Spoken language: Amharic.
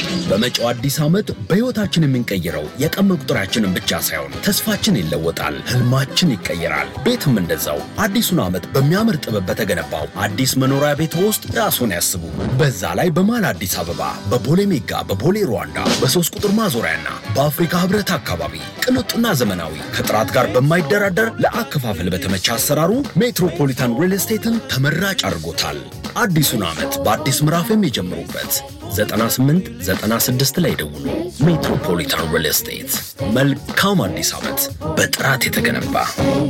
በመጪው አዲስ ዓመት በሕይወታችን የምንቀይረው የቀን መቁጠሪያችንን ብቻ ሳይሆን ተስፋችን ይለወጣል፣ ህልማችን ይቀየራል። ቤትም እንደዛው አዲሱን ዓመት በሚያምር ጥበብ በተገነባው አዲስ መኖሪያ ቤት ውስጥ ራስዎን ያስቡ። በዛ ላይ በመሃል አዲስ አበባ በቦሌ ሜጋ፣ በቦሌ ሩዋንዳ፣ በሶስት ቁጥር ማዞሪያና በአፍሪካ ህብረት አካባቢ ቅንጡና ዘመናዊ ከጥራት ጋር በማይደራደር ለአከፋፈል በተመቸ አሰራሩ ሜትሮፖሊታን ሪል ስቴትን ተመራጭ አድርጎታል። አዲሱን ዓመት በአዲስ ምዕራፍ የሚጀምሩበት 98 96 ላይ ደውሉ። ሜትሮፖሊታን ሪል ስቴት። መልካም አዲስ ዓመት በጥራት የተገነባ